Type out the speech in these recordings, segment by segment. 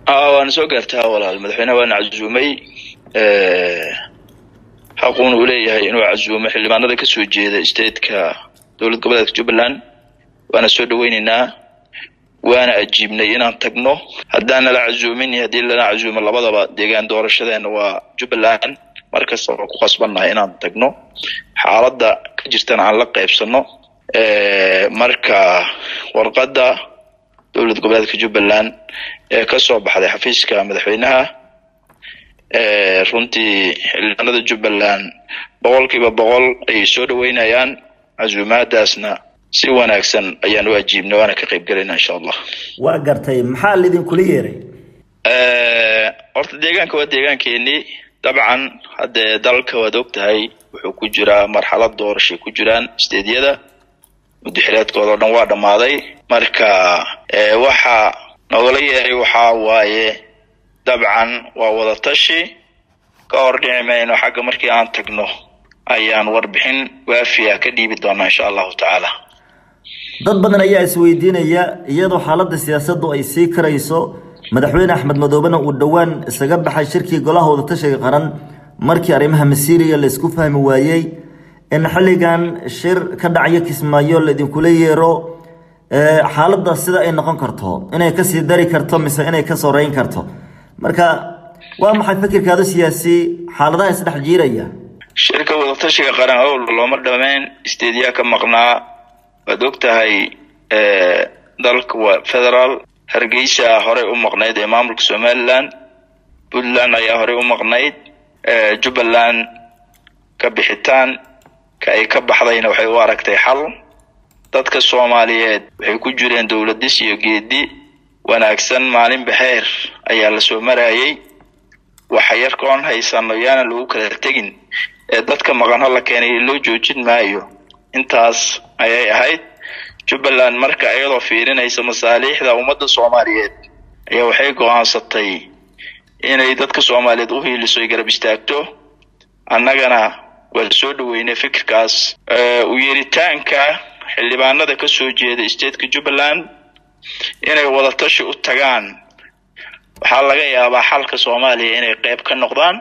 waana soo gaartaa walaal madaxweyneha waana casuumay xaquuna uu leeyahay inuu casuumo xildhibaanada kasoo jeeda stateka dowlad goboleedka jubbaland waana soo dhaweyneynaa waana ajiibnay inaan tagno haddaan nala casuumin iyo haddii lana casuumo labadaba deegaan doorashadeena waa jubbaland markasta waa ku qasbannahay inaan tagno xaaladda ka jirtana aan la qaybsano marka warqadda dowlad goboleedka jubbaland ee kasoo baxday xafiiska madaxweynaha runtii xildhibaanada jubbaland boqol kiiba boqol ayay soo dhaweynayaan casuumaadaasna si wanaagsan ayaan u ajiibnay waana ka qayb gelayna insha allah waa gartay maxaa laidinkula yeeray horta deegaanka waa deegaankeenii dabcan haddee dalka waad og tahay wuxuu ku jiraa marxalad doorashay ku jiraan steedyada muddaxireedkooda o dhan waa dhammaaday marka waxa nogala yeeray waxaa waaye dabcan waa wada tashi ka hor dhici mayno xagga markii aan tagno ayaan warbixin waafiya ka dhiibi doonaa insha allahu tacaala dad badan ayaa isweydiinaya iyadoo xaaladda siyaasaddu ay sii karayso madaxweyne axmed madoobena uu dhowaan isaga baxay shirkii golaha wadatashiga qaran markii arrimaha masiiriya la isku fahmi waayey in xilligan shir ka dhacyo kismaayo laidinkula yeero xaaladda sida ay noqon karto inay kasii dari karto mise inay ka soreyn karto marka waa maxay fikirkaadu siyaasi xaaladaha isdhex jiiraya shirka wadatashiga qaran owl looma dhameyn steedyaa ka maqnaa waad og tahay dalka waa federaal hargeysa horey u maqnayd ee maamulka somaliland puntland ayaa horey u maqnayd jubbaland ka bixitaan ka ay ka baxdayna waxay u aragtay xal dadka soomaaliyeed waxay ku jireen dowladis iyo geedi wanaagsan maalin baxeer ayaa lasoo marayay waxa yarkoon haysano yaana lagu kala tegin ee dadka maqanho la keenay loo joojin maayo intaas ayay ahayd jubbaland marka iyadoo fiirinaysa masaaliixda ummadda soomaaliyeed ayaa waxay go-aansatay inay dadka soomaaliyeed u hiiliso ay garab istaagto annagana waa soo dhaweynay fikirkaas u yeeritaanka xildhibaanada kasoo jeeda stateka jubbaland inay wadatashi u tagaan waxaa laga yaabaa xalka soomaaliya inay qeyb ka noqdaan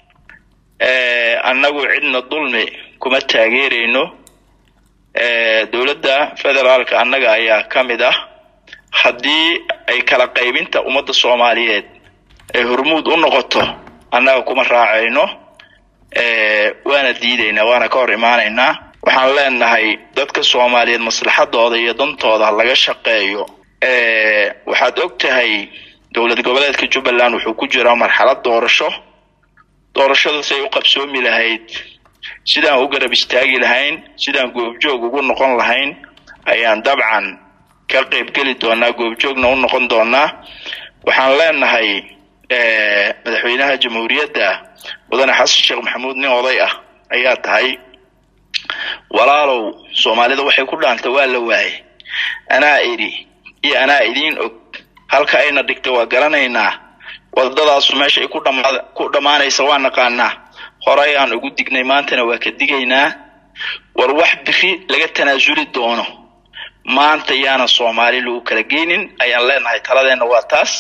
annagu cidna dulmi kuma taageereyno dowladda federaalka annaga ayaa ka mid ah haddii ay kala qaybinta ummadda soomaaliyeed ay hormuud u noqoto annaga kuma raacayno waana diidaynaa waana ka hor imaanaynaa waxaan leenahay dadka soomaaliyeed maslaxadooda iyo dantooda laga shaqeeyo waxaad og tahay dowlad goboleedka jubbaland wuxuu ku jiraa marxalad doorasho doorashadaas ay u qabsoomi lahayd sidaan u garab istaagi lahayn sidaan goobjoog ugu noqon lahayn ayaan dabcan ka qaybgeli doonaa goobjoogna u noqon doonaa waxaan leenahay madaxweynaha jamhuuriyadda mudane xasan sheekh maxamuud nin oday ah ayaa tahay walaalow soomaalida waxay ku dhaantay waa la waayay anaa idhi iyo anaa idiin og halka ayna dhigtay waa garanaynaa wadadaasu meesha ay ku dhama ku dhammaanaysa waa naqaanaa horey aan ugu dignay maantana waa ka digaynaa war wax biri laga tanaasuli doono maanta yaana soomaali lagu kala geynin ayaan leenahay taladeenna waa taas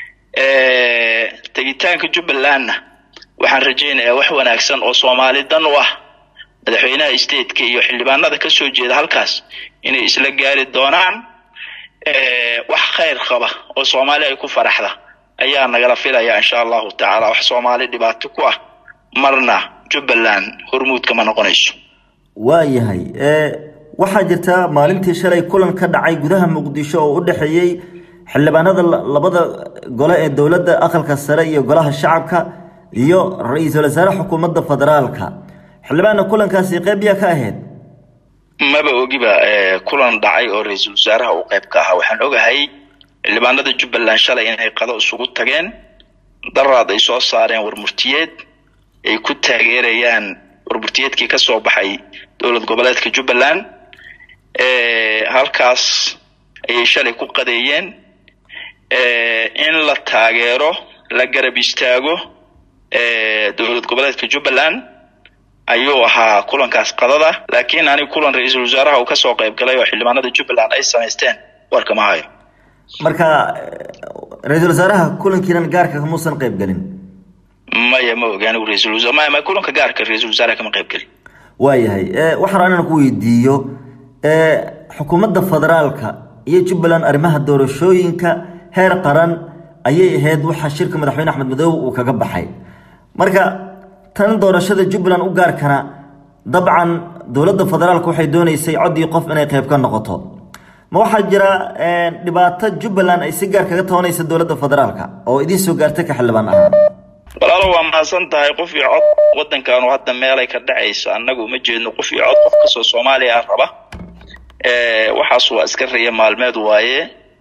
tegitaanka jubbalandna waxaan rajaynayaa wax wanaagsan oo soomaali dan u ah madaxweynaha stateka iyo xildhibaanada kasoo jeeda halkaas inay isla gaari doonaan wax khayr qaba oo soomaali ay ku faraxda ayaa nagala filayaa insha allahu tacaala wax soomaali dhibaato ku ah marna jubbaland hormuudka ma noqonayso waayahay waxaa jirta maalintii shalay kulan ka dhacay gudaha muqdisho oo u dhexeeyey xildhibaanada labada gole ee dowladda aqalka sare iyo golaha shacabka iyo ra-iisul wasaare xukuumadda federaalka xildhibaanna kulankaasi qeyb yaa ka ahayd maba ogiba kulan dhacay oo ra-iisul wasaaraha uu qeyb ka ahaa waxaan ogahay xildhibaanada jubbaland shalay inay qado isugu tageen daraad ay soo saareen warmurtiyeed ay ku taageerayaan warmurtiyeedkii ka soo baxay dowlad goboleedka jubbaland halkaas ayay shalay ku qadeeyeen in la taageero la garab istaago dowlad goboleedka jubbaland ayuu ahaa kulankaas qadada laakiin aniga kulan ra-iisul wasaaraha uu kasoo qayb galay oo xildhibaanada jubbaland ay samaysteen warkama hayo marka ra-iisul wasaaraha kulankiinan gaarka kamuusan qayb gelin maya ma ogi anigu ra-isul wasaar maya ma kulanka gaarka ra-isul wasaaraha kama qayb gelin waayahay waxaan rabaa inaan ku weydiiyo xukuumadda federaalka iyo jubbaland arrimaha doorashooyinka heer qaran ayay ahayd waxaa shirka madaxweyne axmed madoobe uu kaga baxay marka tan doorashada jubbaland u gaarkana dabcan dowladda federaalka waxay dooneysay coddii qof inay qayb ka noqoto ma waxaa jira dhibaato jubbaland ay si gaar kaga tabanaysa dowladda federaalka oo idiin soo gaartay ka xildhibaan ahaan walaalo waa mahadsan tahay qof iyo cod waddankaanu hadda meelay ka dhacayso annagu uma jeedno qof iyo cod qof kastoo soomaaliya ah raba waxaas waa iska riya maalmeed waaye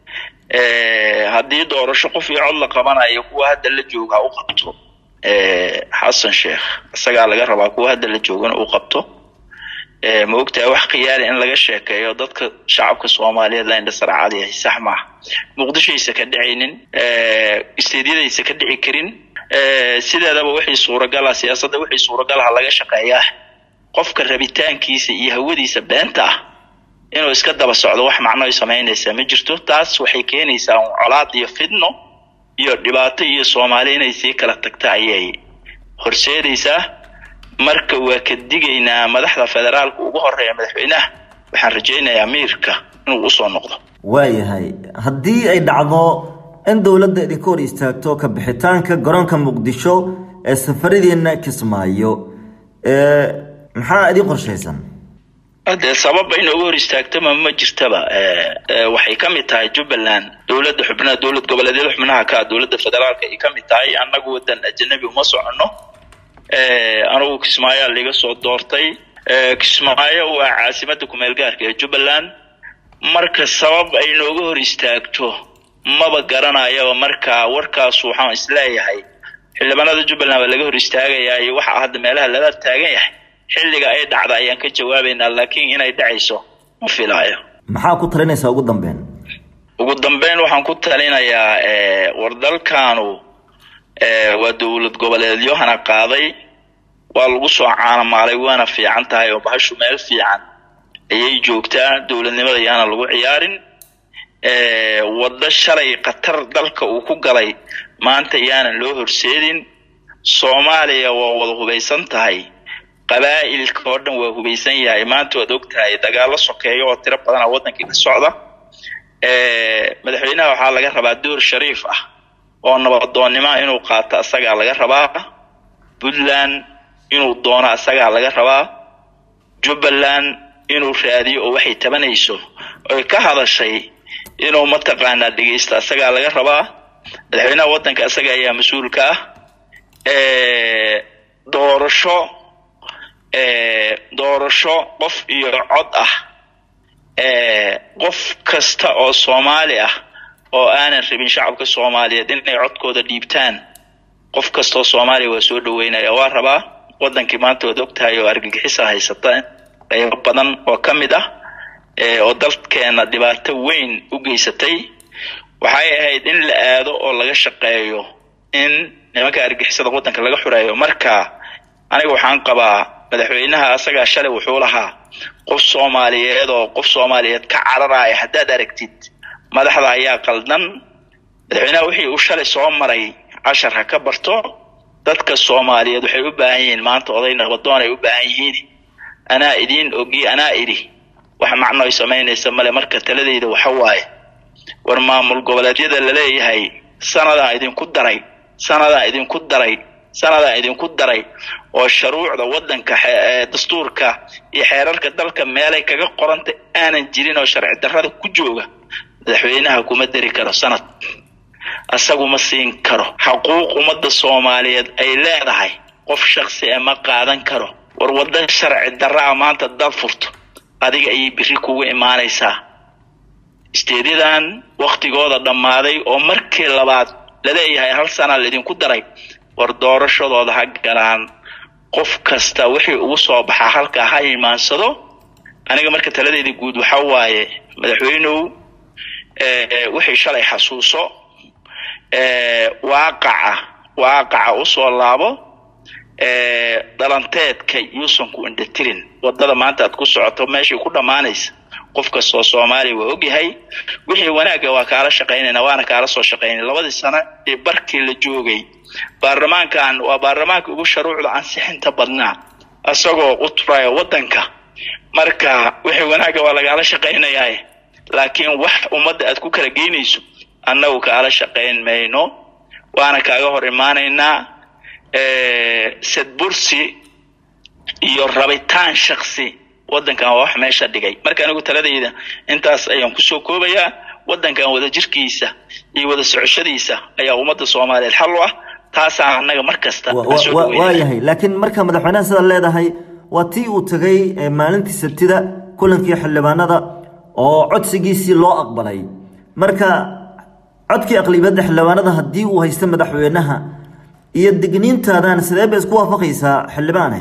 haddii doorasho qof iyo cod la qabanayo kuwa hadda la jooga u qabto xasan sheekh isagaa laga rabaa kuwa hadda la joogana u qabto ma ogtahay wax khiyaali in laga sheekeeyo dadka shacabka soomaaliyeed la indhasarcad yahay sax maaha muqdishoaysa ka dhicaynin isteedyadaysa ka dhici karin sideedaba wixii suuragala siyaasadda wixii suuragalaha laga shaqeeyaa qofka rabitaankiisa iyo hawadiisa beenta ah inuu iska daba socdo wax macno ay samaynaysaa ma jirto taas waxay keenaysaa colaad iyo fidno iyo dhibaato iyo soomaali inay sii kala tagta ayay horseedaysaa marka waa ka digaynaa madaxda federaalka ugu horeeya madaxweynaha waxaan rajaynayaa miirka inuu usoo noqdo waayahay haddii ay dhacdo in dowladda idinka hor istaagto ka bixitaanka garoonka muqdisho ee safaradiina kismaayo maxaa idin qorshaysan dee sababa inooga hor istaagtama ma jirtaba waxay ka mid tahay jubbaland dowladda xubnaha dowlad goboleedyada xubnaha ka dowladda federaalka ay ka mid tahay annagu wadan ajanabi uma soconno anugu kismaayoa liga soo doortay kismaayo waa caasimada kumeel gaarka ee jubbaland marka sabab ay nooga hor istaagto maba garanayaba marka warkaas waxaan isleeyahay xildhibaanada jubbaland baa laga hor istaagayaa iyo waxa hadda meelaha lala taagan yahay xilliga ay dhacda ayaan ka jawaabaynaa laakiin inay dhacayso ma filaayo maxaa ku talinaysaa ugu dambeyn ugu dambeyn waxaan ku talinayaa war dalkaanu waa dowlad goboleedyo hana qaaday waa lagu soo caanamaalay waana fiican tahay oo bahashu meel fiican ayay joogtaa dowladnimada yaana lagu ciyaarin waddo shalay khatar dalka uu ku galay maanta yaanan loo horseedin soomaaliya waa wada hubaysan tahay qabaa'ilka oo dhan waa hubaysan yahay maanta waad og tahay dagaalo sokeeya oo tiro badana waddankii ka socda madaxweynaha waxaa laga rabaa door shariif ah oo nabadoonnimo inuu qaato asagaa laga rabaa puntland inuu doono asagaa laga rabaa jubbaland inuu raadiyo oo waxay tabanayso oy ka hadashay inuu mataqaanaa dhegaysto asagaa laga rabaa madaxweynaha waddanka asaga ayaa mas-uulka ah doorasho doorasho qof iyo cod ah qof kasta oo soomaali ah oo aanan rabin shacabka soomaaliyeed inay codkooda dhiibtaan qof kastaoo soomaaliya waa soo dhaweynaya waa rabaa waddankii maanta waad og tahay oo argagixisa haysata qaybo badan oo ka mid ah oo dalkeena dhibaato weyn u geysatay waxay ahayd in la aado oo laga shaqeeyo in nimanka argixisada waddanka laga xureeyo marka aniga waxaan qabaa madaxweynaha asagaa shalay wuxuu lahaa qof soomaaliyeed oo qof soomaaliyeed ka cararaya haddaad aragtid madaxda ayaa qaldan madaxweynaha wixii uu shalay soo maray cashar ha ka barto dadka soomaaliyeed waxay u baahan yihiin maanta oday nabadoon ay u baahan yihiin anaa idiin ogi anaa idhi wax macno ay samaynaysa male marka taladeyda waxa waaye war maamul goboleedyada laleeyahay sanadaan idinku daray sanadaan idinku daray sanadaan idinku daray oo shuruucda waddanka dastuurka iyo xeerarka dalka meelay kaga qoranta aanan jirin oo sharci darrada ku jooga madaxweynaha kuma dari karo sanad asagu ma siin karo xaquuq ummadda soomaaliyeed ay leedahay qof shaksi e ma qaadan karo war wadda sharci darra a maanta dad furto adiga ayay biri kugu imaanaysaa isteedyadan waktigooda dhammaaday oo markii labaad laleeyahay hal sana laydinku daray war doorashadooda ha galaan qof kasta wixii ugu soo baxaa halkaa ha imaansado aniga marka taladeeda guud waxa waaye madaxweynuhu wixii shalay xasuuso waaqaca waaqaca usoo laabo dhalanteedka yuusan ku indhatirin wadada maanta aad ku socoto meeshay ku dhammaanaysa qof kastoo soomaaliya waa ogyahay wixii wanaagga waa kaala shaqaynayna waana kaala soo shaqaynay labadii sano ee barkii la joogay baarlamaankan waa baarlamaanka ugu sharuucda ansixinta badnaa isagoo u turaya waddanka marka wixii wanaagga waa lagaala shaqaynayaa laakiin wax ummadda aad ku kala geynayso annagu kaala shaqayn mayno waana kaaga hor imaanaynaa sadbursi iyo rabitaan shaksi waddankan waa wax meesha dhigay marka anigu taladayda intaas ayaan kusoo koobayaa waddankan wada jirkiisa iyo wada socoshadiisa ayaa ummadda soomaaliyeed xal u ah taasaa annaga mar kasta waa yahay laakiin marka madaxweynaha sidaad leedahay waa tii uu tegay maalintii sabtida kulankii xildhibaanada oo codsigiisii loo aqbalay marka codkii aqlibiyadda xildhibaanada haddii uu haysto madaxweynaha iyo digniintaadan sidee bay isku waafaqaysaa xildhibaane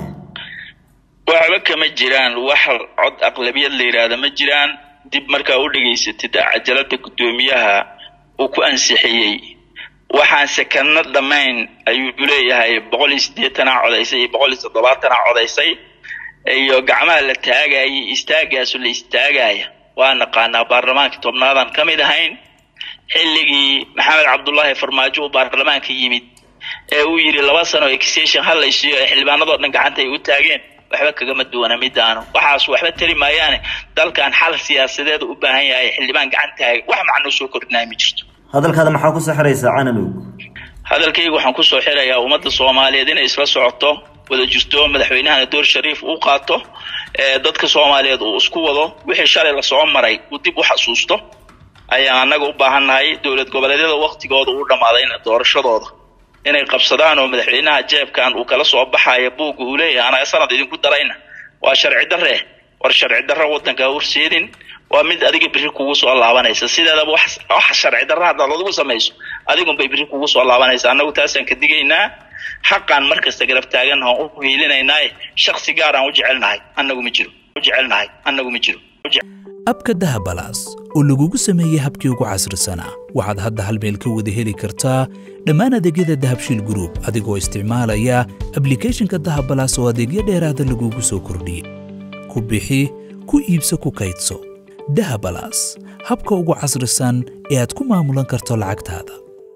waxba kama jiraan wax cod aqlabiyad la yidhaahda ma jiraan dib markaa u dhegaysatid cajalada guddoomiyaha uu ku ansixiyey waxaan sekano dhammayn ayuu leeyahay boqol iyo siddeetanaa codaysay iyo boqol iyo toddobaatanaa codaysay iyo gacmaha la taagayay istaagaasu la istaagaya waa naqaanaa baarlamaankii tobnaadan ka mid ahayn xilligii maxamed cabdullaahi farmaajo uu baarlamaanka yimid ee uu yidhi laba sano extension hadlaysiiyo ee xildhibaanadoo dhan gacanta ay u taageen waxba kagama duwana midaanu waxaas waxba tari maayaane dalkan xal siyaasadeed u baahan yahay xildhibaan gacan taaga wax macnoo soo kordhinaya ma jirto hadalkaada maxaa kusoo xiraysaa cananow hadalkayga waxaan kusoo xirayaa ummadda soomaaliyeed inay isla socoto wada jirto madaxweynahana door shariif uu qaato dadka soomaaliyeed uu isku wado wixii shalay lasoo maray uu dib u xasuusto ayaan annaga u baahannahay dowlad goboleedyada waktigooda uu dhammaadayna doorashadooda inay qabsadaan oo madaxweynaha jeebkan uu kala soo baxaya buugga uu leeyahay anaga sanad idinku darayna waa sharci darre war sharci darro waddanka horseedin waa mid adiga biri kugu soo laabanaysa sideedaba wax sharci darra haddaad adigu samayso adigunbay biri kugu soo laabanaysa annagu taasaan ka digaynaa xaqaan mar kasta garab taagannaha u hiilinaynaaye shaksi gaar aan u jecelnahay annagu ma jiro u jecelnahay annagu ma jiro abka dahabalaas oo lagugu sameeyey habkii ugu casrisanaa waxaad hadda hal meel ka wada heli kartaa dhammaan adeegyada dahabshiil gruub adigoo isticmaalaya ablikhethonka dahabalaas oo adeegyo dheeraada lagugu soo kordhiyey ku bixi ku iibso ku kaydso dahabalaas habka ugu casrisan ee aad ku maamulan karto lacagtaada